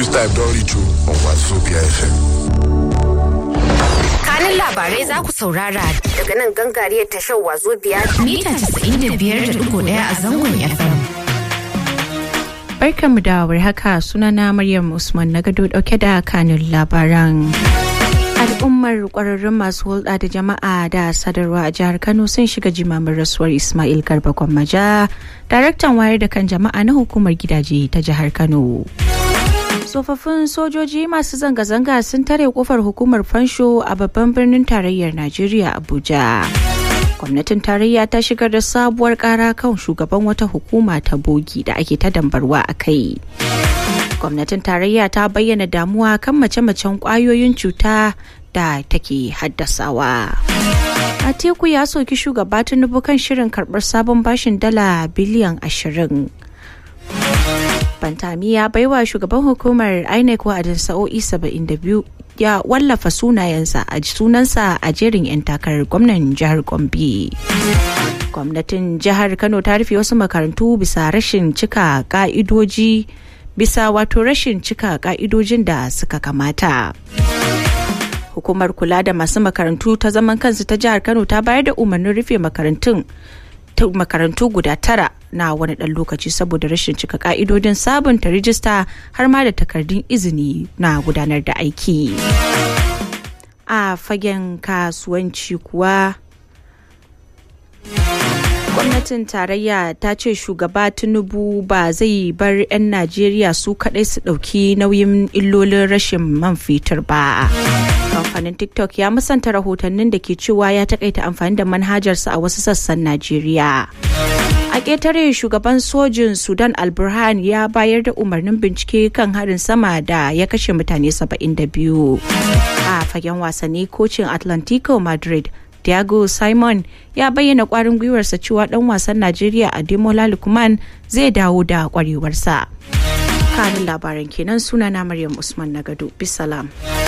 This time don't reach you on Wazobia FM. kanin labarai za ku saurara daga nan gangariyar tashar wazo biyar mita 95.1 a zangon FM. Barkanmu da haka sunana Maryam Usman na gado dauke da kanin labaran. Al'ummar kwararrun masu hulɗa da jama'a da sadarwa a jihar Kano sun shiga jimamin rasuwar Ismail Garba Gwammaja, daraktan wayar da kan jama'a na hukumar gidaje ta jihar Kano. tsofaffin sojoji masu zanga-zanga sun tare kofar hukumar fansho a babban birnin tarayyar najeriya abuja gwamnatin tarayya ta shigar da sabuwar kara kan shugaban wata hukuma ta bogi da ake ta dambarwa a kai gwamnatin tarayya ta bayyana damuwa kan mace-macen kwayoyin cuta da take haddasawa Atiku ya soki shugaba tinubu kan shirin karbar sabon bashin dala biliyan ashirin Bantami ya baiwa shugaban hukumar INEC wa'adin sa'o'i 72 ya wallafa sunayensa a sunansa a jerin 'yan takarar gwamnan jihar Gombe. Gwamnatin jihar Kano ta rufe wasu makarantu bisa rashin cika ka'idoji bisa wato rashin cika ka'idojin da suka kamata. Hukumar kula da masu makarantu ta zaman kansu ta jihar Kano ta bayar da umarnin rufe makarantun makarantu guda tara na wani ɗan lokaci saboda rashin cika ka'idodin sabunta rijista har ma da takardun izini na gudanar da aiki a fagen kasuwanci kuwa gwamnatin tarayya ta ce shugaba tinubu ba zai bar 'yan najeriya su kadai su ɗauki nauyin illolin rashin man fetur ba kamfanin tiktok ya musanta rahotannin da ke cewa ya takaita amfani da manhajarsa a wasu sassan najeriya a ƙetare shugaban sojin sudan alburhan ya bayar da umarnin bincike kan harin sama da ya kashe mutane 72 a fagen wasanni kocin atlantico madrid Diago Simon ya bayyana kwarin gwiwarsa cewa dan wasan Najeriya Ademola Lukman zai dawo da kwarewarsa. Kanin labaran kenan sunana Maryam Usman Nagado. Bisalam.